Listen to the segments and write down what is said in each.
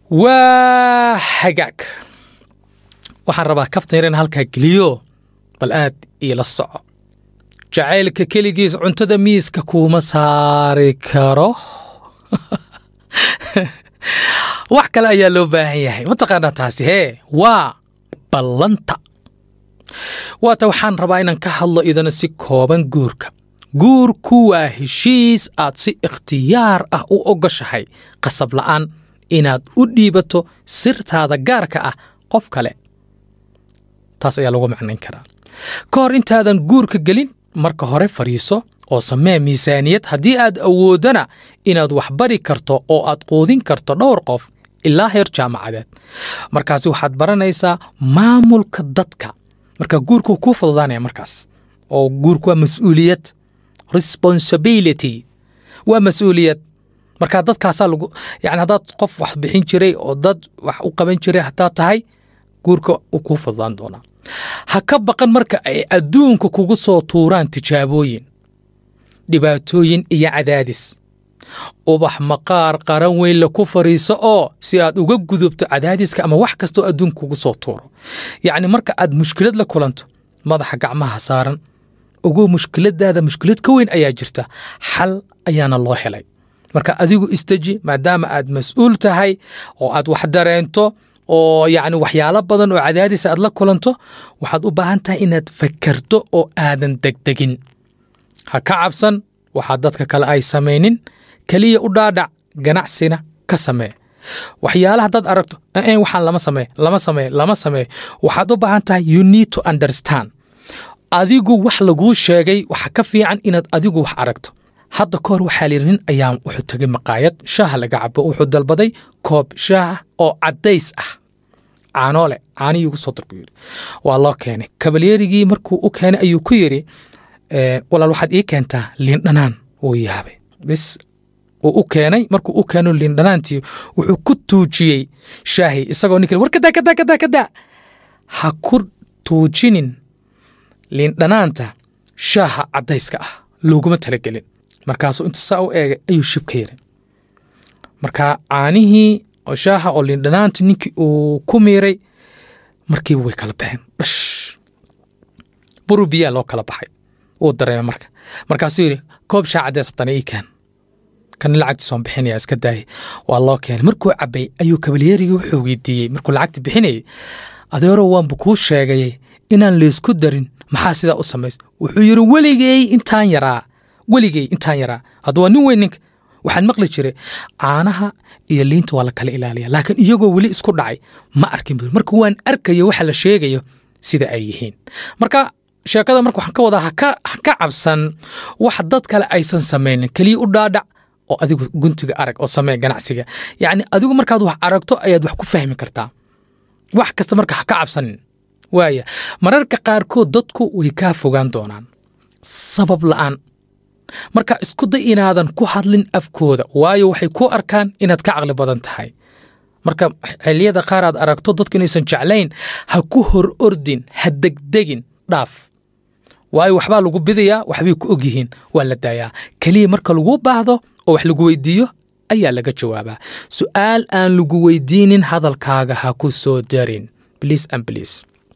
waa hagaag waxaan rabaa kaftan yar in halkaa geliyo bal aad iila soco jacaylka keligiis cuntada miiska kuuma saari karo wax kale ayaa loo baahan yahay mataqaanaa taasi hee waa ballanta waata waxaan rabaa inaan ka hadlo idana si kooban guurka guurku waa heshiis aad si ikhtiyaar ah u ogoshahay qasab la'aan inaad u dhiibato sirtaada gaarka ah qof kale taas ayaa lagu macnayn karaa ka hor intaadan guurka gelin marka hore fadhiiso oo samee miisaaniyad haddii aad awooddana inaad wax bari karto oo aad quudin karto dhowr qof ilaa heer jaamacadeed markaasi waxaad baranaysaa maamulka dadka marka guurku kuu fududaanaya markaas oo guurku waa mas-uuliyad responsibility waa mas-uuliyad marka dadkaasaa lagu yani haddaad qof wax bixin jiray oo dad wax u qaban jiray haddaad tahay guurka uu kuu fududaan doonaa ha ka baqan marka ay adduunka kugu soo tuuraan tijaabooyin dhibaatooyin iyo cadaadis ubax maqaar qaran weyn la ku fadhiiso oo si aad uga gudubto cadaadiska ama wax kastoo adduunka kugu soo tuuro yacni marka aad mushkilad la kulanto madaxa gacmaha saaran ugu mushkiladaada mushkilad ka weyn ayaa jirta xal ayaana loo helay marka adigu isteji maadaama aad mas-uul tahay oo aad wax dareento oo yacni waxyaalo badan oo cadaadisa aad la kulanto waxaad u baahan tahay inaad fakerto oo aadan degdegin ha ka cabsan waxaa dadka kale ay samaynin keliya u dhaadhac ganacsina ka samee waxyaala haddaad aragto n waxaan lama samee lama samee lama samee waxaad u baahan tahay you need to understand adigu wax laguu sheegay waxa ka fiican inaad adigu wax aragto hadda ka hor waxaa layidhi nin ayaa wuxuu tegay maqaayad shaaha laga cabo wuxuu dalbaday koob shaah oo caddays ah caanoole caanihii ugu soo dar buu yidhi waa loo keenay kabalyeerigii markuu u keenay ayuu ku yidhi walaal waxaad ii keentaa liindhanaan wuu yaabay bis uu u keenay markuu u keeno liindhanaantii wuxuu ku tuujiyey shaahi isagoo ninka war kadaa kadaa kadaa kadaa ha ku tuujinin liindhanaanta shaaha caddayska ah looguma talagelin markaasuu inta saa u eegay ayuu shib ka yiri marka caanihii oo shaaha oo liindhanaanta ninkii uu ku miiray markiiba way kala baxeen dhash buru biyaa loo kala baxay wuu dareemay marka markaasuu yidhi koob shaa caddeys haddana ii keen kan lacagtiis waan bixinaya iska daayay waa loo keenay markuu cabbay ayuu kabalyeerigii wuxuu weydiiyey markuu lacagta bixinayay adeero waanba kuu sheegayay inaan laysku darin maxaa sidaa u samays wuxuu yidhi weligey intaan yaraa weligey intaan yaraa hadda waa nin weyn ninka waxaan maqli jiray caanaha iyo liinta waa la kala ilaaliya laakiin iyagoo weli isku dhacay ma arkin buu marka waan arkayo waxa la sheegayo sida ay yihiin marka sheekada marka waxaan ka wadaa haka ha ka cabsan wax dad kale aysan samaynin keliya u dhaadhac oo adigu guntiga arag oo samee ganacsiga yacni adigu markaad wax aragto ayaad wax ku fahmi kartaa wax kasta marka ha ka cabsanin waaya mararka qaarkood dadku way kaa fogaan doonaan sabab la'aan marka isku day inaadan ku hadlin afkooda waayo waxay ku arkaan inaad ka caqli badan tahay marka xilliyada qaar aad aragto dadku inaysan jeclayn ha ku hor ordin ha degdegin dhaaf waayo waxbaa lagu bidayaa waxbay ku og yihiin waa la daayaa keliya marka lagu baahdo oo wax lagu weydiiyo ayaa laga jawaabaa su'aal aan lagu weydiinin hadalkaaga ha ku soo darin bliis an bliis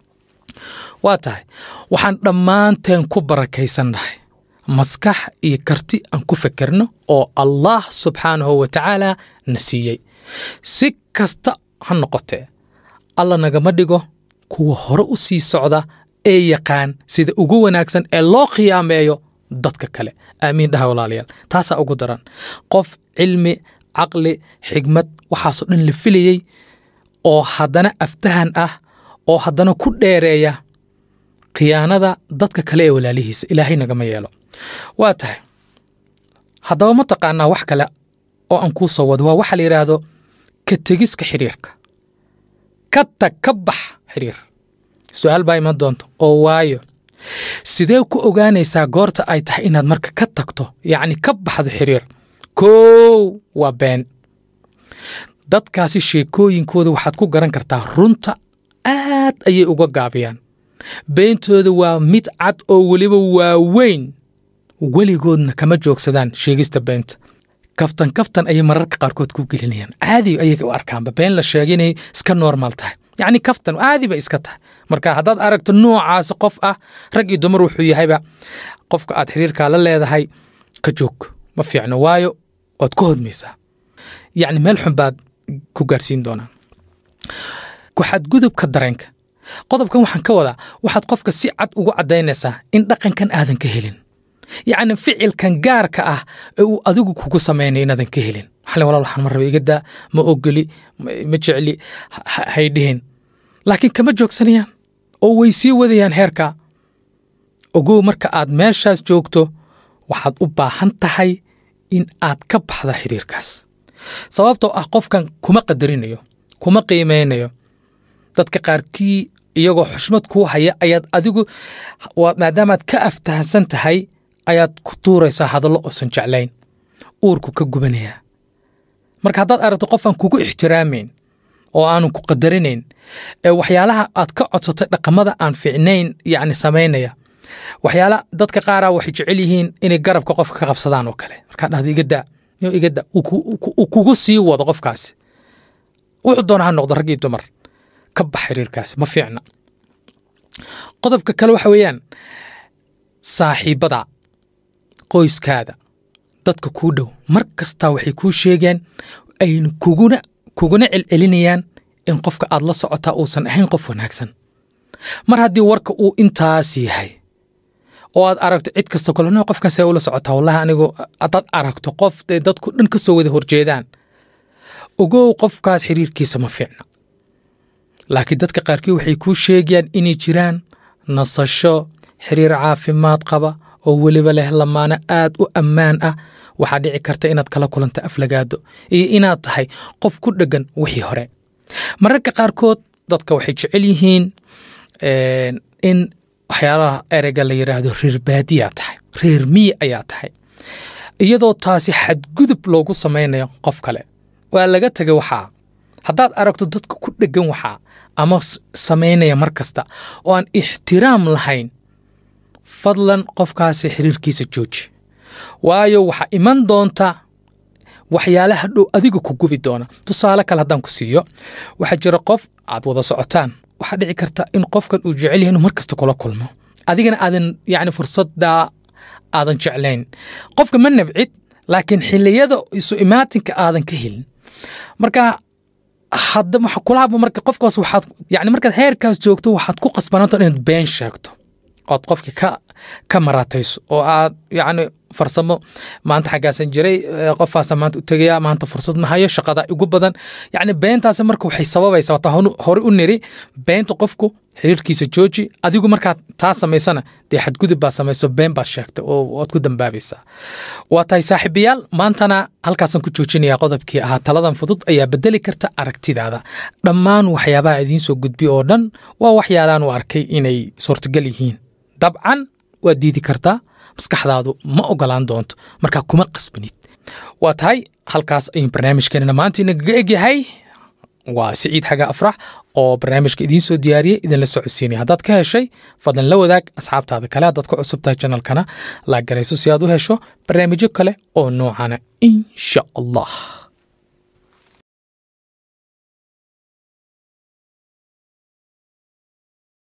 waa tahay waxaan dhammaanteen ku barakaysannahay maskax iyo karti aan ku fekerno oo allah subxaanahu wa tacaala na siiyey si kasta ha noqotee alla nagama dhigo kuwa hore u sii socda ee yaqaan sida ugu wanaagsan ee loo khiyaameeyo dadka kale aamiin dhaha walaalayaal taasaa ugu daran qof cilmi caqli xigmad waxaasoo dhan la filayey oo haddana aftahan ah oo haddana ku dheereeya khiyaanada dadka kale ee walaalihiisa ilaahay nagama yeelo waa tahay haddaba ma taqaanaa wax kale oo aan kuu soo wado waa waxa la yidhaahdo ka tegiska xidhiirka ka tag ka bax xidhiir su-aal baa iman doonta oo waayo sidee ku ogaanaysaa goorta ay tahay inaad marka ka tagto yacni ka baxdo xidhiir kow waa been dadkaasi sheekooyinkooda waxaad ku garan kartaa runta aad ayay uga gaabiyaan beentooda waa mid cad oo weliba waaweyn weligoodna kama joogsadaan sheegista beenta kaftan kaftan ayay mararka qaarkood ku gelinayaan caadi ayay u arkaanba been la sheegay inay iska normal tahay yacni kaftan caadi bay iska tahay marka haddaad aragto noocaasi qof ah rag iyo dumar wuxuu yahayba qofka aad xiriirkaa la leedahay ka joog ma fiicno waayo waad ku hodmaysaa yacni meel xun baad ku gaarsiin doonaan ku xadgudubka dareenka qodobkan waxaan ka wadaa waxaad qofka si cad ugu caddaynaysaa in dhaqankan aadan ka helin yacni ficilkan gaarka ah ee uu adigu kugu samaynayo inaadan ka helin xalin walaal waxaan ma raba iga daa ma ogoli ma jecli hay dhihin laakiin kama joogsanayaan oo way sii wadayaan heerka ogow marka aad meeshaas joogto waxaad u baahan tahay in aad ka baxda xiriirkaas sababtoo ah qofkan kuma qadarinayo kuma qiimeynayo dadka qaarkii iyagoo xushmad kuu haya ayaad adigu maadaamaad ka aftahansan tahay ayaad ku tuuraysaa hadallo oosan jeclayn uurku ka gubanayaa marka haddaad aragto qofaan kugu ixtiraamayn oo aanan ku qadarinayn ee waxyaalaha aad ka codsatay dhaqamada aan fiicnayn yacni samaynaya waxyaala dadka qaaraa waxay jecel yihiin inay garabka qofka ka qabsadaan oo kale markaa dhahda iga daa yo iga daa uu kugu sii wado qofkaasi wuxuu doona ha noqdo rag iyo dumar ka bax xiriirkaasi ma fiicna qodobka kale waxa weeyaan saaxiibbada qoyskaada dadka kuu dhow mar kastaa waxay kuu sheegeen ayna kuguna kuguna celcelinayaan in qofka aad la socotaa uusan ahayn qof wanaagsan mar haddii warka uu intaas yahay oo aad aragto cid kasta kale no qofkaasee ula socotaa wallahi anigu haddaad aragto qof dee dadku dhan ka soo wada horjeedaan ogow qofkaas xiriirkiisa ma fiicna laakiin dadka qaarkii waxay kuu sheegayaan inay jiraan nasasho xiriir caafimaad qaba oo weliba leh lamaano aad u ammaan ah waxaa dhici karta inaad kala kulanta aflagaado iyo inaad tahay qof ku dheggan wixii hore mararka qaarkood dadka waxay jecel yihiin in waxyaalaha ereyga la yidhaahdo reer baadiyaa tahay reer miyi ayaa tahay iyadoo taasi xadgudub loogu samaynayo qof kale waa laga tegay waxaa haddaad aragto dadka ku dheggan waxaa ama samaynaya mar kasta oo aan ixtiraam lahayn fadlan qofkaasi xiriirkiisa jooji waayo waxaa iman doonta waxyaalaha dhow adiga ku gubi doona tusaale kale haddaan ku siiyo waxaa jira qof aad wada socotaan waxaa dhici karta in qofkan uu jecel yahay inuu mar kasta kula kulmo adigana aadan yacni fursadda aadan jeclayn qofka ma nabcid laakiin xilliyada isu imaatinka aadan ka helin marka hadda waxa kula haba marka qofkaas waxaad yacni markaad heerkaas joogto waxaad ku qasbanaanta inaad been sheegto ood qofki ka ka maraatayso oo aad yacni farsamo maanta xaggaasan jiray qofaasa maanta u tegaya maanta fursad ma hayo shaqada igu badan yacni beentaasi marka waxay sababaysaa wataa hore u niri beenta qofku xiriirkiisa jooji adigu markaad taa samaysana dee xadgudub baa samayso been baad sheegtay oo waad ku dambaabaysaa waa tahay saaxiibayaal maantana halkaasaan ku joojinayaa qodobkii ahaa taladan fudud ayaa bedeli karta aragtidaada dhammaan waxyaabaha idiin soo gudbi oo dhan waa waxyaalaan u arkay inay suurtagal yihiin dabcan waad diidi kartaa maskaxdaadu ma ogolaan doonto markaa kuma qasbanid waa tahay halkaas ayuu barnaamijkeenana maanta inagaga egyahay waa siciid xaga afrax oo barnaamijka idiin soo diyaariyey idinla socodsiinaya haddaad ka heshay fadlan la wadaag asxaabtaada kale haddaad ku cusub tahay janalkana laagarayso si aad u hesho barnaamijyo kale oo noocana insha allah